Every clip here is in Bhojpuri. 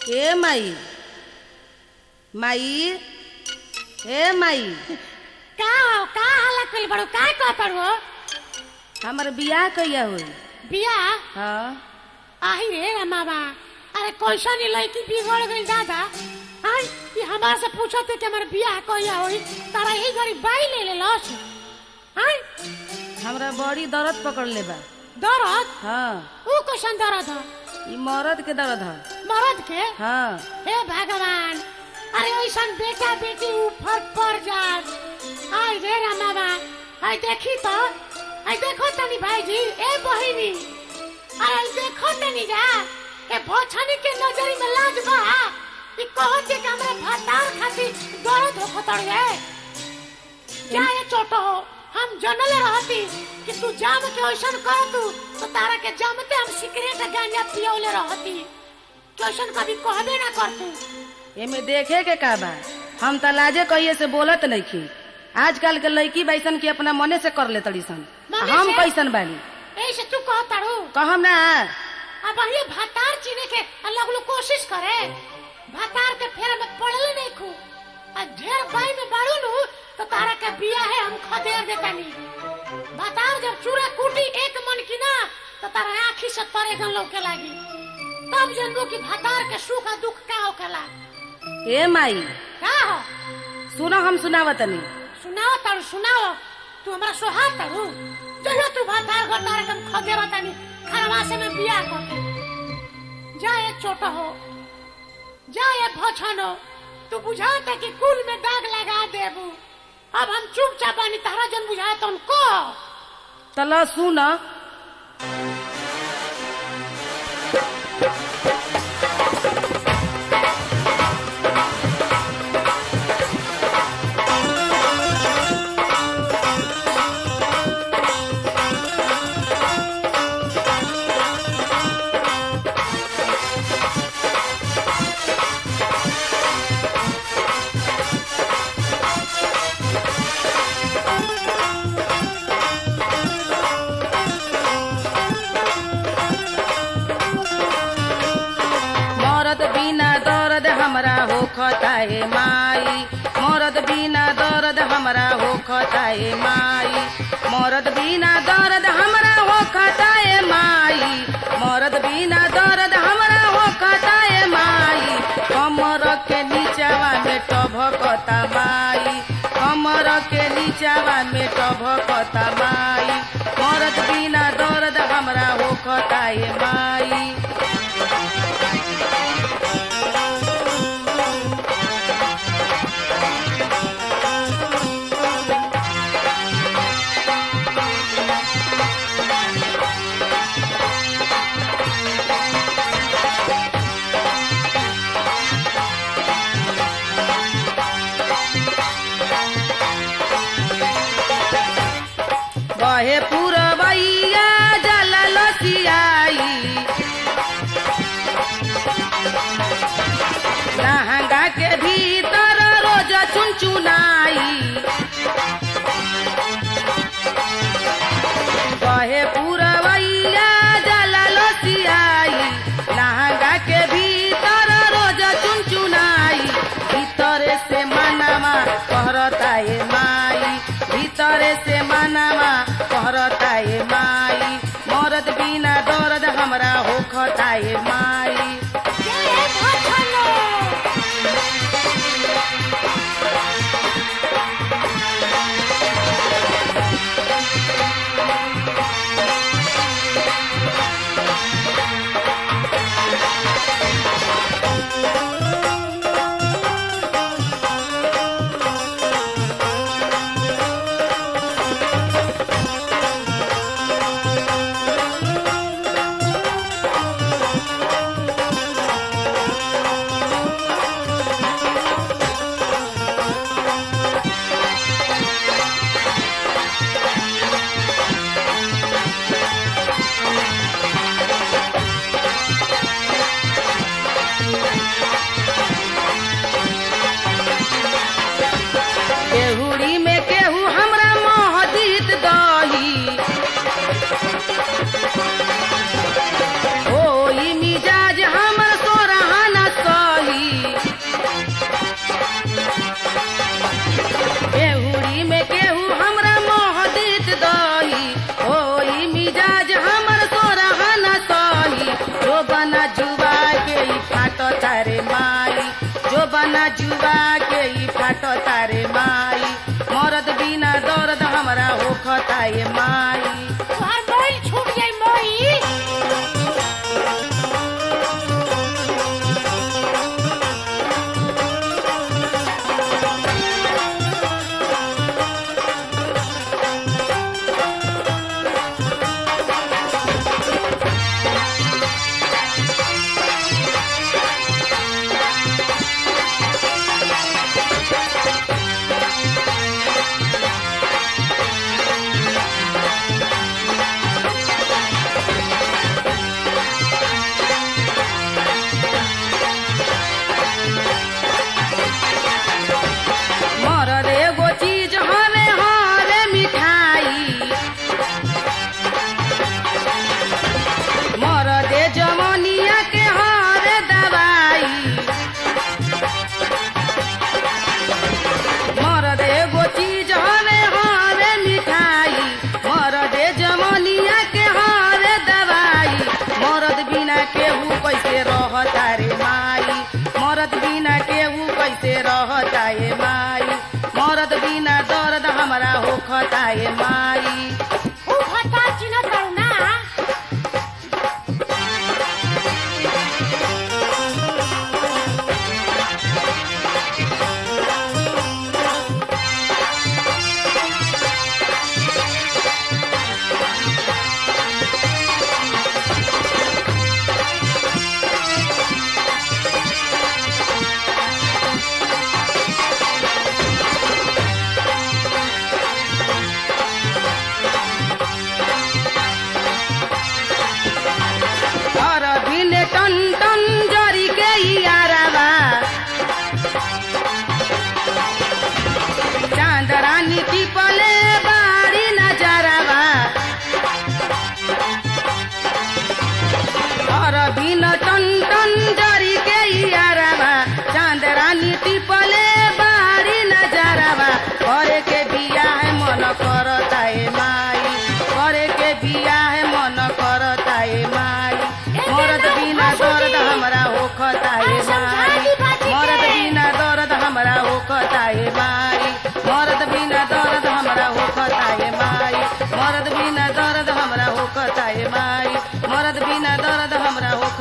ए माई माई ए माई का हो का हालत कइल बड़ो का कहत हो हमर बियाह कहिया होई बिया हाँ आही रे रमाबा अरे कैसा नी लड़की बिगड़ गई दादा आई ये हमारे से पूछत है कि हमारे बियाह कहिया होई तारा यही घड़ी बाई ले ले लस आई हमरा बड़ी दर्द पकड़ ले बा दर्द हाँ ऊ कैसन दर्द है ई मरद के दर्द है मरद के हाँ हे भगवान अरे ऐसन बेटा बेटी ऊपर पड़ जात आई रे रमाबा आई देखी तो आई देखो तनी भाईजी ए बहिनी अरे देखो तनी जा ए भोछनी के नजरी में लाज बा ई कहत है कि हमरा भातार खातिर दर्द हो खतड़ है क्या ये छोटो हो हम जनल रहती कि तू जाम के ऐसन कर तू तो तारा के जामते हम सिगरेट गांजा पियोले रहती कि ऐसन कभी कहबे ना करतू एमे देखे के का बा हम त लाजे कहिए से बोलत नइखी आजकल के लड़की बैसन के अपना मने से कर ले तड़ी सन मने हम से? कैसन बानी ऐसे तू कहताड़ू कहम ना अब ये भातार चीने के अलग लोग कोशिश करे भातार के फेर में पड़ले नहीं खू आ ढेर बाई में बाड़ू नु तो तारा के बिया है हम खदेर देतानी भातार जब चूरा कूटी एक मन की ना तो तारा आँखी से तरे गन लौके लागी तब जनबो कि भातार के सुख आ दुख का होकेला ए माई का हो सुनो हम सुनावतनी सुनाओ तारू सुनाओ तू हमरा सोहार तारू चलो तू भातार गोतार कम खदे बतानी खरवा से मैं बिया करके जा ये छोटा हो जा ये भछनो तू बुझाता कि कुल में दाग लगा देबू अब हम चुपचाप बानी तारा जन बुझाए तो उनको तला सुन मरद बिना दर्द हमरा हो खताए माई मरद बिना दर्द हमरा हो खताए माई मरद बिना दर्द हमरा हो खताए माई मरद बिना दर्द हमरा हो खताए माई कमर के नीचावा में टभकता माई कमर के नीचावा में टभकता माई मरद बिना दर्द हमरा हो खताए माई बहे पुरबैया जल लसियाई लहंगा के भीतर रोज चुनचुनाई बहे पुरबैया जल लसियाई लहंगा के भीतर रोज चुनचुनाई भीतरे से मनवा कहरता ए माई भीतरे से मनवा कहरता ए माई मरद बिना दर्द हमरा होखता ए माई ये ये भछनो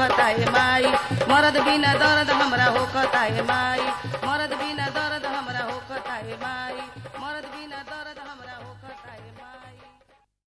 होखता है माई मरद बिना दर्द हमरा होखता है माई मरद बिना